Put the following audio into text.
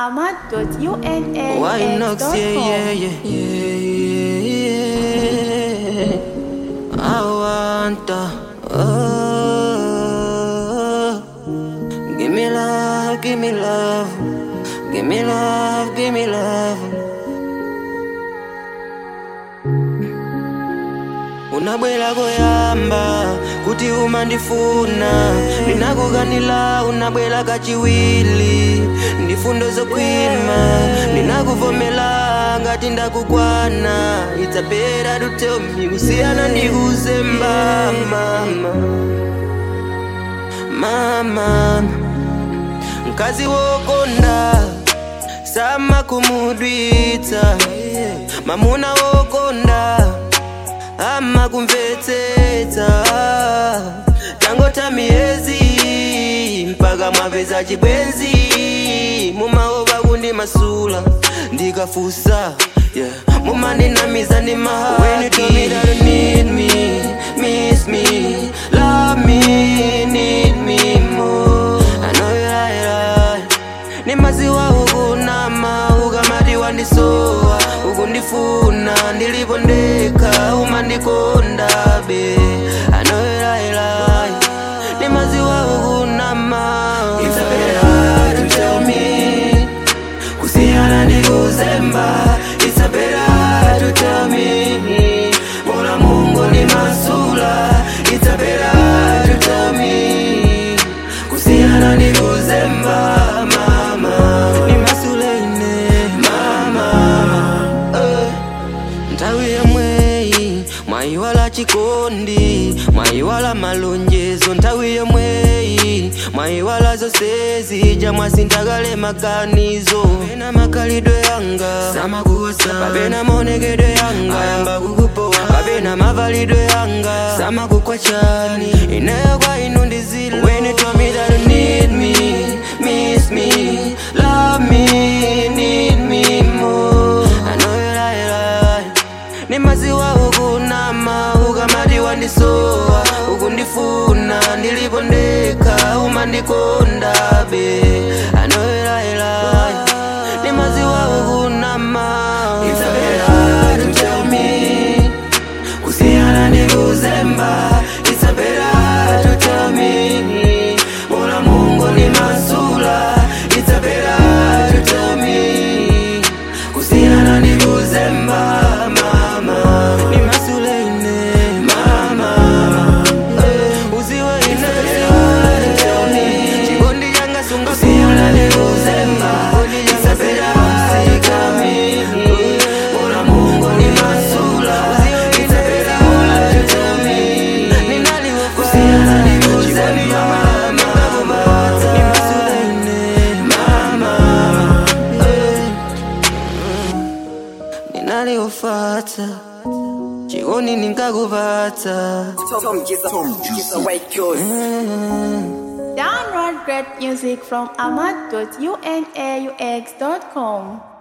ahmad.unaux.com. Why not say yeah, yeah, yeah, yeah. I want to, oh, give me love, give me love, give me love, give me love. unabwera koyamba kuti umandifuna ndinakukanila unabwera kachiwiri ndi fundo zokhwima ndinakuvomera ngati ndakukwana idzapera tuteomi kusiyana ndikuzemba mama mama mkazi wokonda samakumudwitsa mamuna wokonda amakumvetsetsa tangota miyezi mpaka mwapeza chibwenzi mumaopa kundimasula ndikafusa yeah. mumandinamiza ndi mahaki When you told me that you need me, miss me, love me, need me more I know you lie, lie ni maziwa ukunama ukamati wandisowa ukundifuna ndilipo ndekha umandikonda be anoyelailai ni maziwa ukunama It's a better to tell me kusiyana ndikuzemba It's a better to tell me mola mungu ni masula It's a better to tell me kusiyana ndikuzemba mama ni masuleine mama eh. nthawi yomweyi mwayiwala chikondi mwayiwala malonjezo nthawi yomweyi mwayiwala zonsezi jamwasindakale maganizo kapena makhalidwe yanga samakukosa kapena maonekedwe yanga ayamba kukupowa kapena mavalidwe yanga samakukwachani ineyo kwa inu ndizilo when you told me that you need me miss me love me need me more I know you lie, lie ni maziwa ukunama ukamati wandisowa ukundifuna ndilipo ndekha umandikonda be anoyelaelai ni maziwa ukunama It's a better to tell me kusiyana ndikuzemba It's a better to tell me mola mungu ni masula It's a better to tell me kusiyana ndikuzemba mama ni masuleine mama eh, uziwe ine chikondi changa sunga kusiyana ndikuzemba It's a better usikami mola mungu ni masula It's a better to tell me kusiyana ndikuzemba mama ni masuleine mama eh ninaliofata chikoni ninkakupata Tom Giza, Tom Giza, White Girls. Download great music from ahmad.unaux.com.